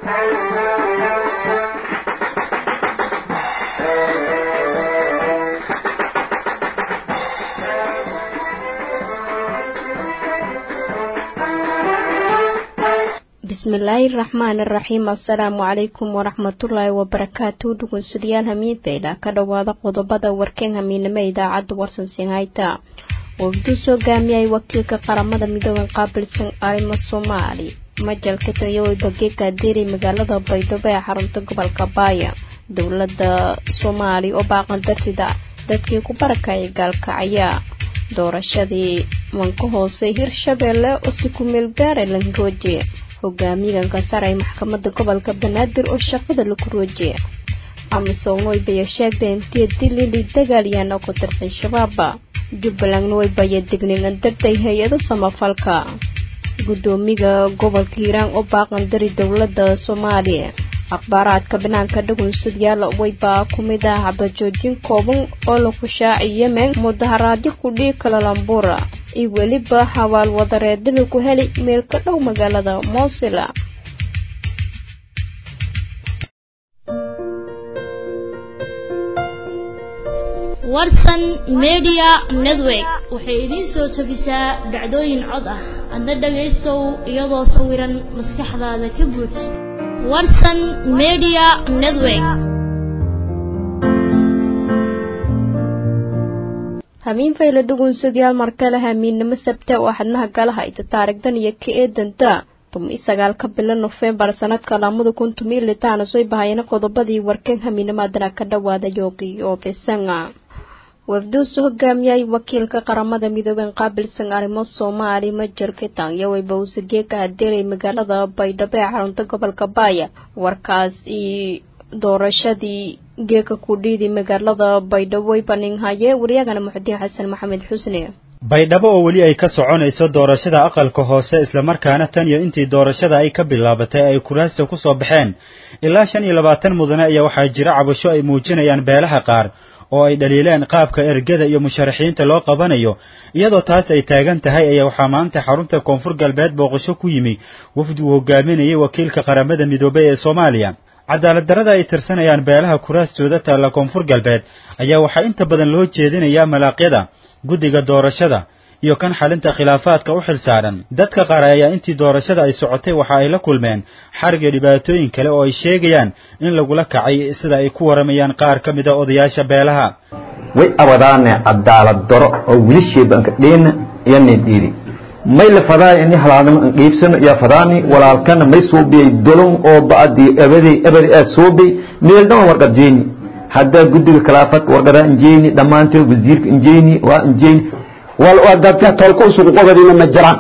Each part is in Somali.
bismillaahi raxmaan iraxiim assalaamu calaykum waraxmatullaahi wabarakaatu dhugunsidayaal hamiin fayla ka dhowaada qodobada warkeen hamiinimo idaacadda warsansin hayta wafduu soo gaamiyay wakiilka qaramada midooban qaabilsan arrimo soomaali majalka tanyawey bageeka adeeray magaalada baydhabo ee xarunta gobolka baaya dowladda soomaali oo baaqan dartida dadkii ku barakayay gaalkacaya doorashadii wanka hoose hirshabeelle oo si ku meel gaara lanrooje hogaamiyaganka sare ee maxkamadda gobolka banaadir oo shaqada lagu rooje amisom waybaya sheegtay intii dilili dagaalyahan oo ku tirsan shabaaba jubbalandna waybaya digningan dartay hay-ado samafalka guddoomiga gobolka hiiraan oo baaqan dari dowladda soomaaliya akhbaaraadka banaanka dhagunsadayaal waybaa ku mid ah xabajoojin kooban oo lagu shaacay yemen mudaharaadyo kudhii kalalambura iyo weliba xabaal wadareeda lagu helay meel ka dhow magaalada moosila warsan media network waxay idiin soo tabisaa dhacdooyin cod ah adna dhagaystow iyadoo sawiran maskaxdaada ka buuj warsan media network hamiin fayla dhugunsadayaal markale hamiinnimo sabte oo xadnaha gala hayta taarigdan iyo ka eedanta tumi sagaalka bilo nofembar sanadka lamada kun tumi litaana soo bahayana qodobadii warkeen hamiinimaadana ka dhawaada yoogi oo besanga wafduusu hogaamiyay wakiilka qaramada midooben qaabilsan arrimo soomaali majalka tanyawey bawsageeka adeeray magaalada baydhabo ee xarunta gobolka baaya warkaas iyo doorashadii geeka kudhiidi magaalada baydhabo baninhaye waryagana muxudiin xasan maxamed xusne baydhabo oo weli ay ka soconayso doorashada aqalka hoose islamarkaana tan iyo intii doorashada ay ka bilaabatay ay kuraasta ku soo baxeen ilaa shan iyo labaatan mudane ayaa waxaa jira cabasho ay muujinayaan beelaha qaar oo ay dhaliileen qaabka ergada iyo musharaxiinta loo qabanayo iyadoo taas ay taagan tahay ayaa waxaa maanta xarunta koonfur galbeed booqasho ku yimi wafdi uu hogaaminayay wakiilka qaramada midoobay ee soomaaliya cadaalad darrada ay tirsanayaan beelaha kuraastooda taalla koonfur galbeed ayaa waxaa inta badan loo jeedinayaa malaaqyada guddiga doorashada iyo kan xalinta khilaafaadka u xil saaran dadka qaar ayaa intii doorashada ay socotay waxa ay la kulmeen xariga dhibaatooyin kale oo ay sheegayaan in lagula kacay sida ay ku waramayaan qaar ka mida odayaasha beelaha way abadaane cadaalad daro oo wilisheeba anka dheena iyanin dhiidi may la fadaay ini halaalnimo an qiibsano iyo fadaani walaalkana may suubiyay dolon oo ba'adii abadey abadi aa suubay meeldhama warqad jeeni haddaa guddiga khilaafad warqadaa injeeni dhammaantood wasiirka injeeni waa injeeni dadka tolka usugu qobadina ma jiraan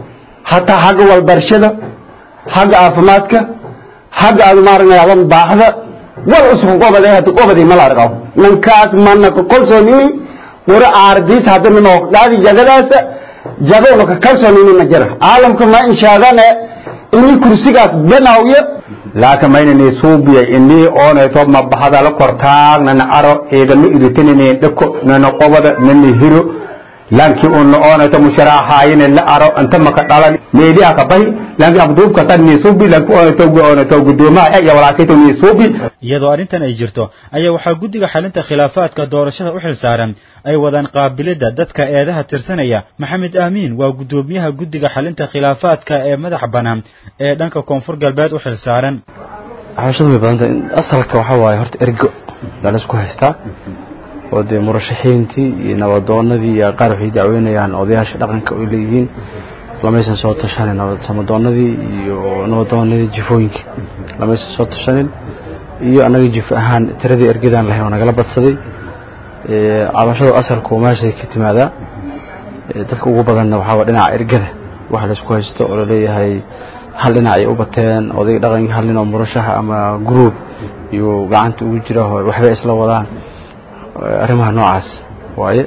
hataa xagga walbarashada xagga caafimaadka xagga aad maaragnayadan baaxda wal usugu qobaday hada qobadi ma la arqaw ninkaas mana ka kalsoonini wara aardiis hadana noo qaadi jagadaasa jagowna ka kalsoonini ma jira caalamka ma inshaadane ini kursigaas banaawiyo laakiin maynani suubiya inii oonayto mabaxada la kortaag nana aro ciidamo iritinini dhako nana qobada nana hiro lanki unna oonayto musharaxaayine la aro inta maka dhalan meeliha ka bahi lanki abduub kasta niisuubi lanki oonayto oonayto gudoomaha iyo walaasayto niisuubi iyadoo arrintan ay jirto ayaa waxaa guddiga xalinta khilaafaadka doorashada u xil saaran ay wadaan qaabilidda dadka eedaha tirsanaya maxamed aamiin waa guddoomiyaha guddiga xalinta khilaafaadka ee madax bannaan ee dhanka koonfur galbeed u xil saaran xabashadu way badantay asalka waxaa waaye horta ergo baa laisku haystaa oo dee murashaxiintii iyo nabadoonadii iyo qaar waxay dacweynayaan odayaasha dhaqanka ay leeyihiin lamaysan soo tashanin samadoonadii iyo nabadoonadii jifooyinka lamaysan soo tashanin iyo annaga jif ahaan tiradii ergadaan lahayn oo nagala badsaday cabashadu asalku meeshay ka timaadaa dadka ugu badanna waxaa dhinaca ergada waxa laysku haysto oo laleeyahay hal dhinac ay u bateen odayga dhaqankii hal nin oo murashaxa ama gruub iyo gacanta ugu jira waxbay isla wadaan arrimaha noocaas waaye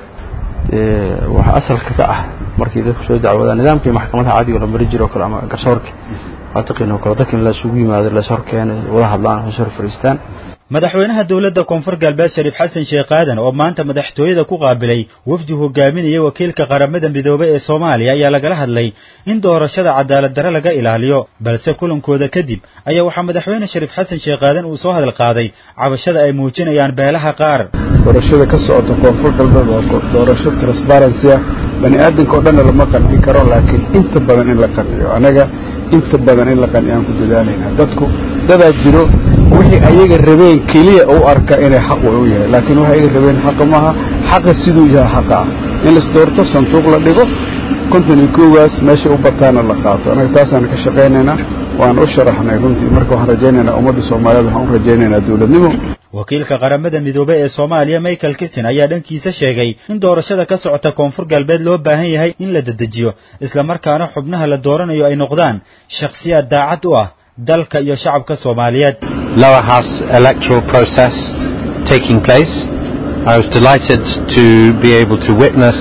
waxa asalka ka ah markii dadku soo dacwoodaan nidaamkii maxkamadaha caadiga la mari jiro kale ama garsoorka waataqiin oo kale dadka in la isugu yimaado la hor keeno wada hadlaan hoos hor fariistaan madaxweynaha dowladda koonfur galbeed shariif xasan sheekh aadan oo maanta madaxtooyada ku qaabilay wafdi hogaaminaya wakiilka qaramada midoobay ee soomaaliya ayaa lagala hadlay in doorashada cadaalad darre laga ilaaliyo balse kulankooda kadib ayaa waxaa madaxweyne shariif xasan sheekh aadan uu soo hadal qaaday cabashada ay muujinayaan beelaha qaar doorashada ka socota koonfur galbeed waa doorasho transparency ah bani aadanka oo dhanna lama qancin karo laakiin inta badan in la qanciyo anaga inta badan in la qanciyaan ku dadaalayna dadku dadaa jiro wixii ayaga rabeen keliya u arka inay xaq u yahay laakiin waxay ayaga rabeen xaqa maaha xaqa siduu yahay xaqa ah in las doorto sanduuq la dhigo konton iyo koowaas meesha u bataana la qaato anaga taasaan ka shaqaynaynaa waan u sharaxnay runtii marka waxaan rajaynaynaa ummadda soomaaliyeed waxaan u rajaynaynaa dowladnimo wakiilka qaramada midoobey ee soomaaliya michael kittin ayaa dhankiisa sheegay in doorashada ka socota koonfur galbeed loo baahan yahay in la dedejiyo islamarkaana xubnaha la dooranayo ay noqdaan shakhsiyaad daacad u ah dalka iyo shacabka soomaaliyeed lower house electoral process taking place I was delighted to be able to witness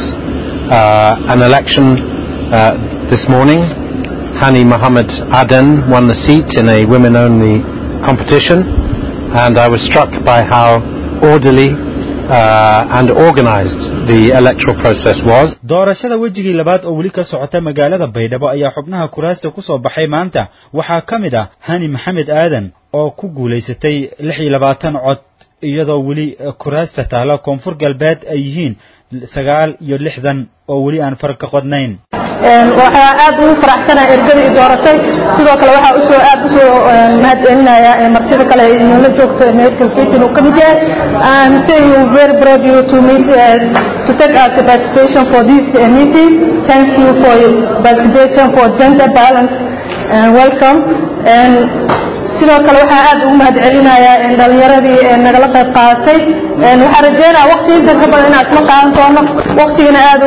uh, an election uh, this morning Hani Mohammed Aden won the seat in a women only competition and I was struck by how orderly uh, and organized the electoral process was. doorashada wejigii labaad oo weli ka socota magaalada baydhabo ayaa xubnaha kuraasta ku soo baxay maanta waxaa ka mid ah hani maxamed aadan oo ku guulaysatay lix iyo labaatan cod iyadoo weli kuraasta taala koonfur galbeed ay yihiin sagaal iyo lixdan oo weli aan far ka qodnayn waxaa aad ugu faraxsanaha ergada i dooratay sidoo kale waxaa usoo aad usoo mahadcelinaya martida kale inoola joogto michael keaton uu ka mid yahay I'm saying we very proud you to meet uh, to take us a participation for this uh, meeting thank you for your participation for gender balance and welcome and sidoo kale waxaa aad ugu mahadcelinayaa dhalinyaradii nagala qayb qaadatay waxaan rajeynaya waqti intan ka badan inaan isla qaadan doono waqtigana aad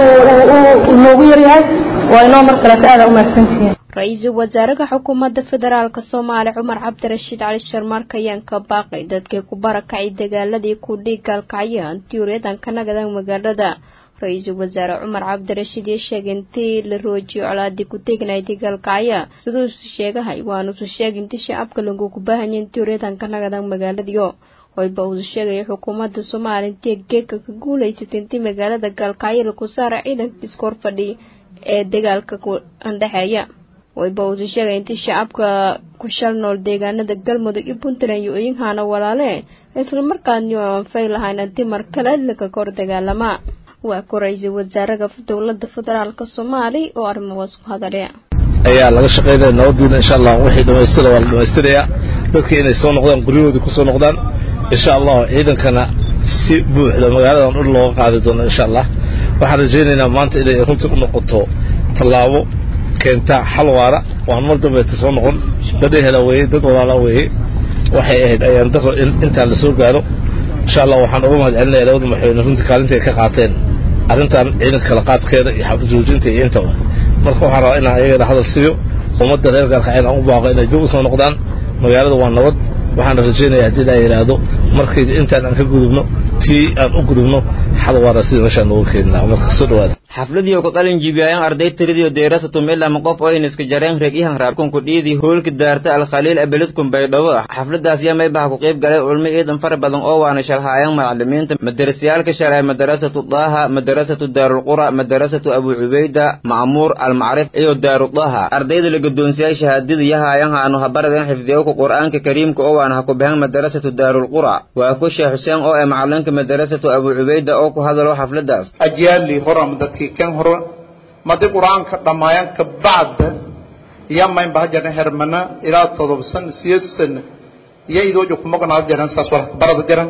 uu noogu yaryahay waa inoo mar kaleeto aada u mahadsantihiin ra-iisul wasaaraha xukuumadda federaalka soomaaliya cumar cabdirashiid cali sharmaarka ayaan ka baaqay dadkii ku barakacay dagaaladii ku dhiiggaalkacya antiyuuryadan ka nagadan magaalada ra-iisul wasaare cumar cabdirashiid iyo sheegay intii la roojiyo colaadii ku tegnay dagaalkacya siduusu sheegahay waanusu sheegay intii shacabka lagugu baahanya antiyuuryadan ka nagadan magaaladiyo wayba uu sheegaya xukuumadda soomaaliya intii geega ka guulaysatay intii magaalada gaalkacyo lagu saara ciidanka iskoor fadhi ee dagaalka ku andhexeeya wayba uusi sheegay intii shacabka ku shal nool deegaanada galmudug iyo puntland iyo oyinhaana walaale islamarkaadni oo anfay lahayn haddii mar kale laga kor dagaalamaa waa ku ra-iisul wasaaraha dowladda federaalka soomaaliya oo arrimahaas ku hadalaya ayaa laga shaqaynaya nabadiina insha allah wixii dhamaystira waa la dhamaystirayaa dadka inay soo noqdaan guryahoodii kusoo noqdaan insha allah ciidankana si buuxda magaaladan dhul looga qaadi doono insha allah waxaan rajaynaynaa maanta inay runtii u noqoto tallaabo keenta xal waara waan mar dambeeta soo noqon dad ehela weeye dad walaala weeye waxay ahayd ayaan daro in intaan la soo gaaro insha allah waxaan uga mahad celinaya labada madaxweyne runtii kaalinta ay ka qaateen arrintan ciidanka kala qaadkeeda iyo xabad joojinta iyo intaba marka waxaan rabaa inaan ayagana hadal siiyo ummadda reer gaalkaceen aan u baaqo inay dib u soo noqdaan magaalada waa nabad waxaan rajaynaya haddii laa yidhaahdo markay intaan aan ka gudubno tii aan u gudubno xal waara sida meeshaan noogu keeni lahaa marka soo dhawaada xafladii oo ku qalin jibiyayaan arday tiradii deerasatu milama qof oo iniska jareen reegyahan raabkunku dhiidii hoolka daarta alkhaliil abeledkun baydhabo xafladaas yamay baha ku qayb galay culmo ciidan fara badan oo waana shalhaayaan macalimiinta madarasayaalka shalay madarasatu daaha madarasatu daarulqura madarasatu abu cubayda macmuur almacrif iyo daarudaha ardayda la guddoonsiyay shahaadada yahaayan haanu habaradeen xifdiyowka qur'aanka kariimka oo waana ha ku bahan madarasatu daarulqura waa ku sheekh xuseen oo ee macalinka madarasatu abu cubayda oo ku hadalo xafladaas ajyaali horam dadkii kan hore madi qur-aanka dhammaayaan ka bacda yamayn baha jaran hermana ilaa todoba san siyeed sana iyo idoojo kumaqnaad jaran saas wala barada jaran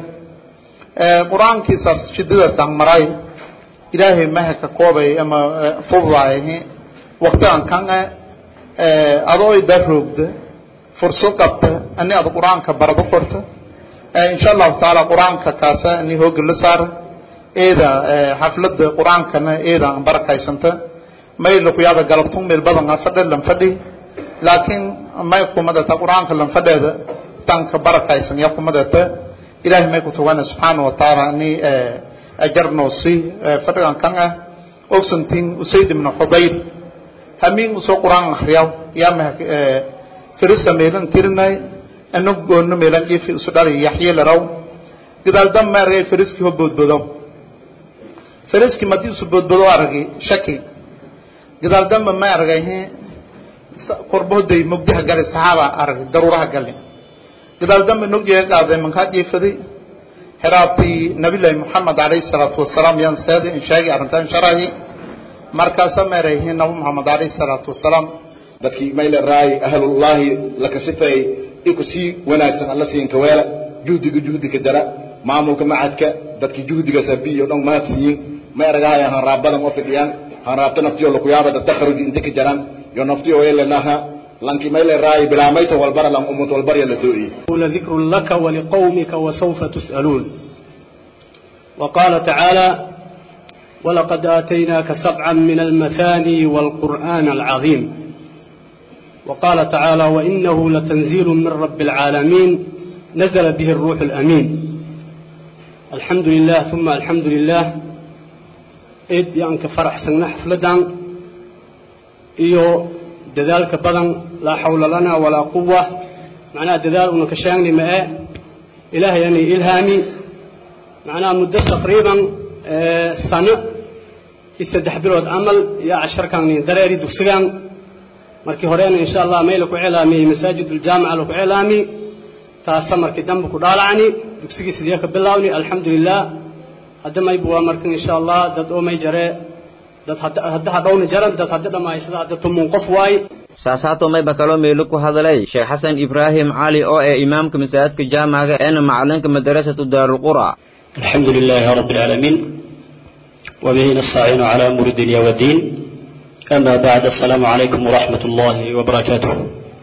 qur-aankiisaas shidadaas dangmaray ilaahay maha ka koobay ama fududaay waqtigan kan adoo ida roogda fursad qabta ani ad qur-aanka barado korta insha allahu tacaala qur-aanka kaasa ani hooga la saara eeda xaflada qur-aankana eeda aan barakaysanta mayla ku yaaba galabtun meel badan aan fadhe lan fadhi laakiin may kumadata qur-aanka lan fadheeda tanka barakaysan yaa kumadata ilaahay may ku tugana subxaana wa tacaala ani ajarnoo si fadhigan kan ah ogsantiin usayd ibn xudayr hamiin usoo qur-aan akhriyaw yaa maha firista meelan tirinay ina goonno meelan jiifi isu dhali yaxye laraw gadaal dam ma argay fariski ho boodbodo fariski madii isu boodbodo argay shaki gadaal damba ma argay he korbohday mugdaha gali saxaaba argay daruuraha gali gadaal dambe nogjeega qaaday mankaa jiifaday xiraabtii nabilaahi moxamed calayhi salaatu wasalaam yaan seeday in sheegay arrintaan sharahi markaasa meerayhiin nabi moxamed calayhi salaatu wasalaam dadkii mayle raay ahlullaahi laka sifeey iku sii wanaagsan alla siinka weela juhdiga juhdika jara maamulka macadka dadkii juhdiga sabiyo dhan mahadsiyin ma eragahay hanraabadan oo fidhiyaan hanraabta naftiyo lakuyaabada takharuji inta ka jaraan yo naftiyo weelenaha lanki mayle raay bilaamayto walbara lan umut walbarya la too'iye لذكر لك ولقومك وسوف تسألون وقال تعالى ولقد آتيناك سبعا من المثاني والقرآن العظيم وقال تعالى وإنه لتنزيل من رب العالمين نزل به الروح الأمين الحمد لله ثم الحمد لله إد يانك فرح سنة حفلدان إيو دذلك بدن لا حول لنا ولا قوة معناها دذال أنك شاني معه إله يعني إلهامي معناها مدة تقريبا آه سنة يستدح بلود عمل يا عشر كان دراري دوسجان markii horena insha allah meel ku cilaamiyey masaajid aljaamica lagu cilaami taasa markii dambe ku dhaalacni dugsigii sidee ka bilawni alxamdulilah hadda maybu waa markan insha allah dad oo may jare dad hadda hadhowna jaran dad hadda dhammaysada hadda tumun qof waay saasaato mayba kaloo meelo ku hadlay sheekh xasan ibraahim cali oo ee imaamka masaajidka jaamaca eena macalinka madarasatu daarulqura الحمد لله رب العالمين وبه نستعين على أمور الدنيا والدين أما بعد السلام عليكم ورحمة الله وبركاته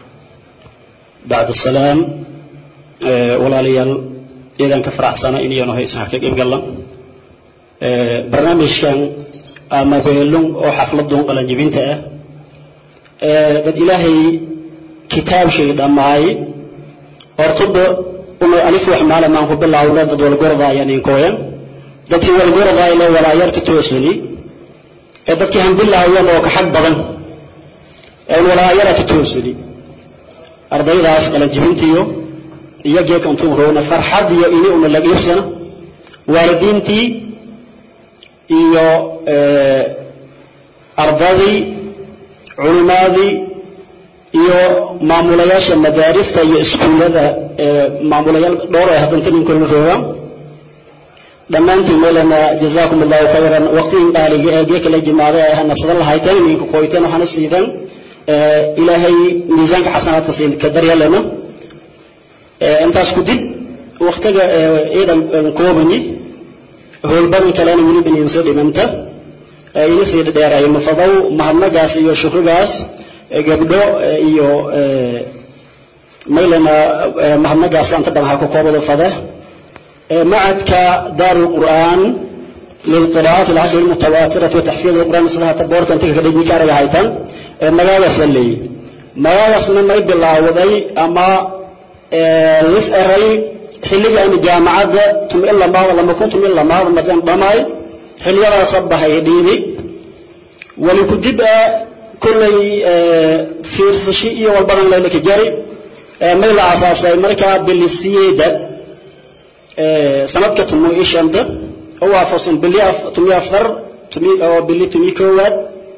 بعد السلام أه ولا ليال إذا كفر سنة إني أنا هيس حكي قبل أه برنامج كان أما بيلون أو حفلة دون قلنا جبينته أه بد إلهي كتاب شيء دماي أرتب أم ألف وحمالة ما هو بالله أولاد دول قرضة يعني كوين دتي والقرضة إلى ولا يرتتوسني dadkii hambilahayan oo ka xag badan een walaayara ka toosadi ardaydaas kala jibintiyo iyagee kantuu roona farxad iyo ini una laga iibsana waalidiintii iyo ardadii culimaadii iyo maamulayaasha madaarista iyo iskuullada maamulayaal dhowr ay haddanta ninkoona roogaan dhammaantiin meelana jazaakum allahu khayran waqtigii dhaaliga ee geeka la jimaaday ay hanasada lahayteen idinka qoyteen waxaana siideen ilaahay miisaanka xasanaadka siin ka daryeelena intaas ku dib waqtiga ciidan koobani howlbadan kalena weli baniinsa dhimanta ina sii dheeray mafadow mahadnagaas iyo shukrigaas gabdho iyo meelana mahadnagaas anta badan ha ku koobado fade معدك دار القرآن للقراءات العشر المتواترة وتحفيظ القرآن صلاة تبورك أنت كده بيكار هايتان مغاوس اللي مغاوس من ما يبي الله وضي أما يسأري حلقة أن الجامعة تم إلا بعض لما كنتم إلا بعض مثلا ضماي حلقة صبها يديدي ولكدب كل فيرس شيء والبرن لك جري ميلا أساسا مركا بالسيدة sanadka tumo iyo shanta oo waafaqsan bili tumiyo afar oo bili tumiyo koowaad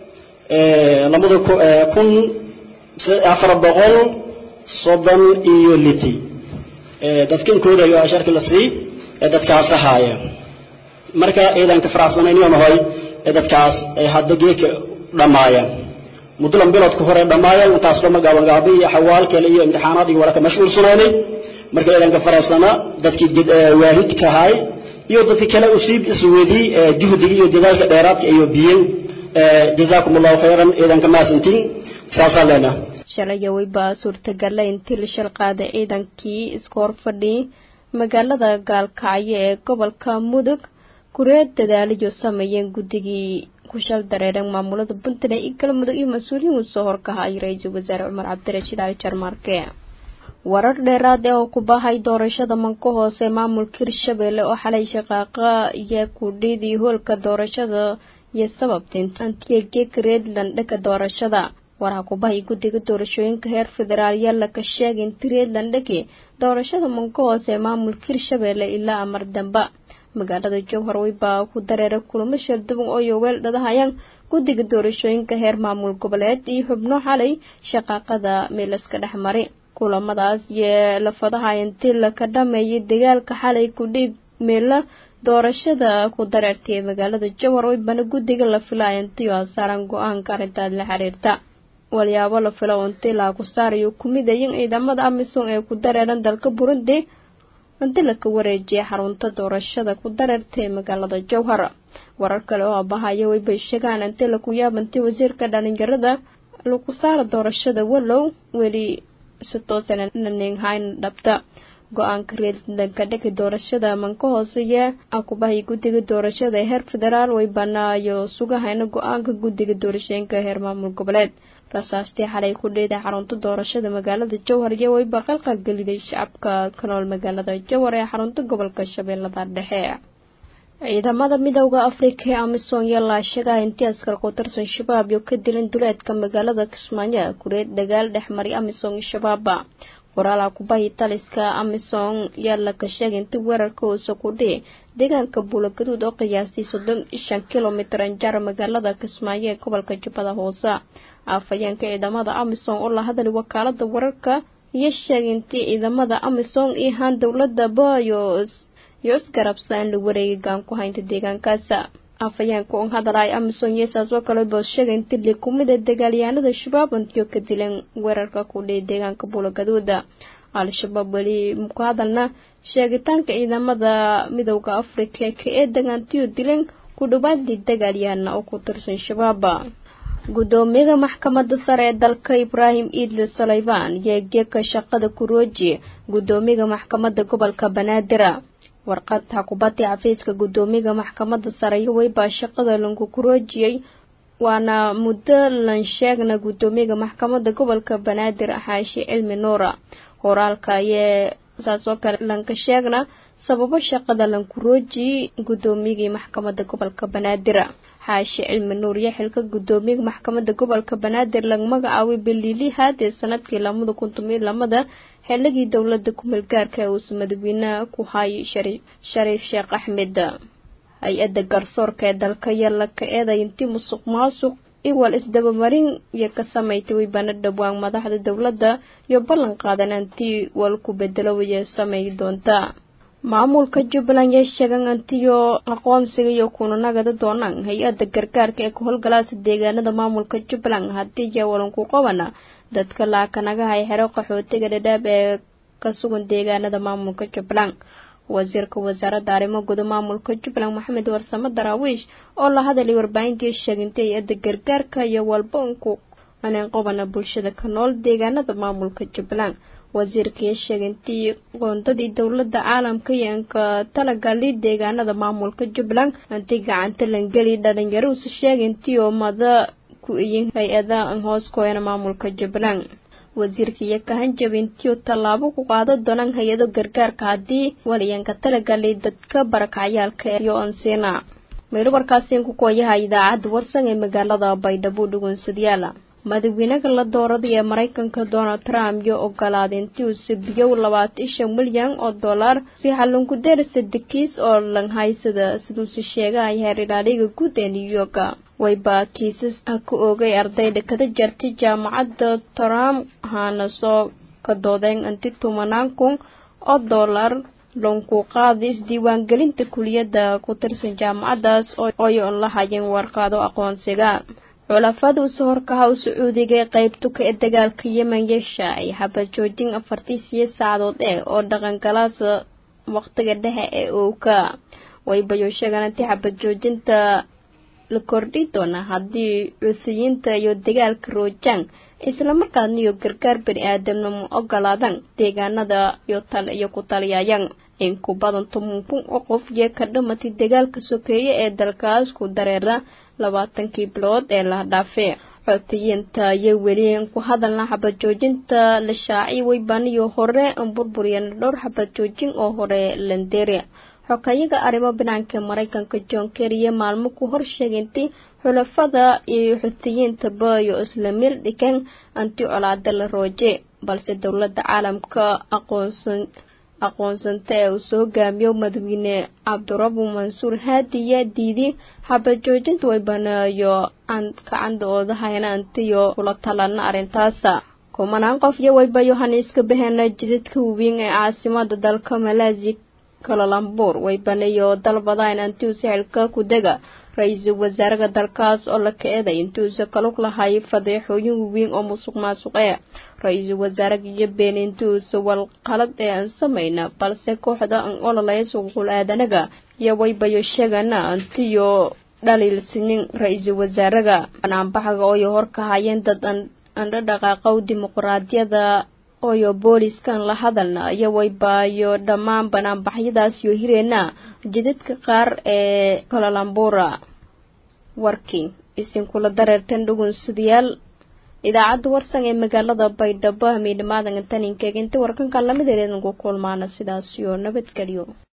lamada kun afar boqol soddon iyo liti dadkan koodayo asharka la sii dadkaas ahaaya marka ciidanka faraxsanayniyo nahoy dadkaas hadda geeka dhammaaya muddo biloodka hore dhammaaya intaas lama gaabangaabay iyo xawaal kale iyo imtixaanaad iyo waraka mashquulsanaynay marka ciidanka faraxsana dadkii waalidka ahay iyo dadkii kale usiib iswedi juhdiga iyo dadaalka dheeraadka iyo biyen jazaakum allahu khayran ciidanka maasantiin saasaa leenaha shalaya weybaa suurtagala intii la shal qaaday ciidankii iska horfadhiyay magaalada gaalkacyo ee gobolka mudug kureed dadaaliyo sameeyeen guddigii ku shal dareereen maamulada puntland iyo galmudug iyo mas-uuliyiin uu soo horkahayay ra-iisul wasaare cumar cabdirashiid cali jarmaarke warar dheeraad ee oo ku bahay doorashada manka hoose maamulka hirshabelle oo xalay shaqaaqa iyo kudhidii hoolka doorashada iyo sababta antiga geeg redland dhanka doorashada waraha kubahay guddiga doorashooyinka heer federaal yaala ka sheegay in tireedland dhegi doorashada manka hoose ee maamulka hirshabeelle ilaa amar damba magaalada jowhar weybaa ku dareera kulamo shalduban oo yoweel dhadahayaan guddiga doorashooyinka heer maamul goboleed iyo xubno xalay shaqaaqada meelaska dhex mari kulamadaas yee lafadaha intii laka dhameeyay dagaalka xalay kudhiig meela doorashada ku dareertay ee magaalada jowhar weybana guddiga la filaya intiyo saaran go-aanka arrintaas la xiriirta walyaabo la filo intii laaku saarayo kumid ayin ciidamada amisom ee ku dareeran dalka burundi inti laka wareejiyay xarunta doorashada ku dareertay magaalada jowhar warar kale oo abahaya weybay sheegaan intii laku yaabantii wasiirka dhalinyarada lagu saara doorashada walow weli si toosan naninghayn dhabta go-aanka reedanka dhigi doorashada manka hooseeya akubahay guddiga doorashada ee heer federaal way banaayo sugahayna go-aanka guddiga doorashooyinka heer maamul goboleed rasaastii xalay ku dheeday xarunta doorashada magaalada jowhar iyo wayba qalqalgeliday shacabka ka nool magaalada jowhar ee xarunta gobolka shabeellada dhexe ciidamada midowda afrika ee amisom yalaa sheegaha intii askar ku tirsan shabaab iyo ka dilan duleedka magaalada kismaayo kureed dagaal dhexmari amisom iyo shabaaba qoraalaha kubahi taliska amisom yaala ka sheegay intii weerarka hoose ku dhici deegaanka buulagaduud oo qiyaastay soddon shan kilomitir anjaar magaalada kismaayo ee gobolka jubbada hoose afhayeenka ciidamada amisom oo la hadlay wakaalada wararka iyo sheegay intii ciidamada amisom iyo haan dowlada bayos iyo isgarabsa in la wareegay gaan ku haynta deegaankaas afhayeenka un hadalay amisom yeesaas oo kale boos sheegay intii li kumid a dagaalyahanada shabaab intiyo ka dileen weerarka ku dhihi deegaanka buulagaduuda al-shabaab weli muku hadalna sheegitaanka ciidamada midowda afrika ka ee dagaantiyo dileen ku dhawaadii dagaalyahana oo ku tirsan shabaab gudoomiyaha maxkamadda sare ee dalka ibraahim iidle salayban yeegyeka shaqada kurooji gudoomiyaha maxkamadda gobolka banaadir warqad xakubadii xafiiska gudoomiyaha maxkamadda sare iyo weybaa shaqada lanku kuroojiyey waana muddo lan sheegna gudoomiyaha maxkamadda gobolka banaadir xaashi cilmi nuura horaalka ayee saas oo kale lanka sheegna sababo shaqada lankurooji gudoomiyagii maxkamadda gobolka banaadir xaashi cilmi nuur iyo xilka gudoomiyaha maxkamadda gobolka banaadir laga magacaabay biliilihaad ee sanadkii lamada kun tomiyo lamada xilligii dowlada kumeel gaarka ee uusa madaxweynaha ku hayay shariif sheekh axmed hay-adda garsoorka ee dalka yalla ka eeday intii musuq maasuq iwal isdabamarin iyo ka samaytay weybana dhowaan madaxda dowladda iyo ballan qaadan antii wal ku bedelo waya samay doonta maamulka jubbaland yay sheegan antiyo aqoonsiga iyo kunanagada doonaan hay-adda gargaarka ee ka howlgalaasa deegaanada maamulka jubbaland haddii jawalan ku qabana dadka laakanagahay xero qaxootiga dhadhaab ee ka sugan deegaanada maamulka jubbaland wasiirka wasaaradda arrimo guda maamulka jubbaland maxamed warsamo daraawiish oo la hadalay warbaahintii sheegintay hay-adda gargaarka iyo walba unku aneen qabana bulshada ka nool deegaanada maamulka jubbaland wasiirkaiyo sheegintii qoondadii dowladda caalamka iyo anka talagalii deegaanada maamulka jubbaland antii gacanta langeli dhalinyaruusa sheegintii oo mada ku iyin hay-ada an hoos kooyana maamulka jubbaland wasiirka iyo kahanjabintiyo tallaabo ku qaada doonaan hay-ado gargaarka haddii waliyanka talagalay dadka barakacyaalka iyo onsiina meelo warkaasiin ku kooyaha idaacadda warsan ee magaalada baydhabo dhugunsadayaala madaxweynaha la dooraday ee maraykanka donald trump iyo ogolaaday intii uu sabiyow labaatan shan milyan oo dollar si xallunku deerisa dekiis oo langhaysada siduuse sheegahay heer ilaaliga guud ee new york wayba kiisas ka oogay ardayda kada jartay jaamacadda trump haana soo ka doodeen inti tobanaan kun oo dollar lonku qaaday isdiiwaangelinta kuliyadda ku tirsan jaamacaddaas ooy on la hayeen warqaado aqoonsiga xulafada uso horkaha u sacuudiga ee qaybtuka ee dagaalka yemen yeesha ay xabad joojin afartii siyo saacadood eh oo dhaqangalaasa waqtiga dhexe ee owka waybayo sheegaan intii xabad joojinta la kordhi doona haddii cuusiyiinta iyo dagaalka roojaan islamarkaasna iyo gargaar bani aadamnimo ogolaadaan deegaanada iyo ku taliyayaan in ku badan toban kun oo qof yee ka dhamatay dagaalka sokeeye ee dalkaas ku dareera labaatankii bilood ee la dhaafay xoutiyiinta iyo weli ku hadalna xabad joojinta la shaaciy weybaniyo hore burburiyeen dhowr xabad joojin oo hore landeria xokayaga arrimo banaanka maraykanka john kerriye maalmo ku horsheegay intii xulafada iyo xuutiyiintaba iyo isla mir dhikan anti colaada la rooje balse dowladda caalamka aqoonsan aqoonsanta ee uu soo gaamiyo madaxweyne cabdirabu mansuur haadiya diidi xabajoojinta way baneeyo kacandooda hayna antiyo kula talana arrintaasa kumanaan qof iyo wayba yohaniiska baheena jidadka waweyn ee caasimada dalka malaasiya kalalambuur way baneeyo dalbadaan antiu sixilka ku dega ra-iisul wasaaraha dalkaas oo la ka-eeday intuusa kalug lahay fadeexooyin waweyn oo musuq maasuqee ra-iisul wasaaraha iyo been intuusa walqalad ee aan samayna balse kooxda aan ololaya suququl aadanaga iyo waybayo sheegana antiyo dhaliilsinin ra-iisul wasaaraha banaanbaxaga ooyo horka hayeen dad andhadhaqaaqow dimuqraadiyada ooyo booliskan la hadalna iyo waybaayo dhammaan banaanbaxyadaas yo hireena jidadka qaar ee kolalambura warkii isinkula dareertan dhugunsidayaal idaacadda warsan ee magaalada baydhabo hamiidhamaadan taninkeega inta warkankan lamid ereedanku kulmaana sidaas iyo nabadgelyo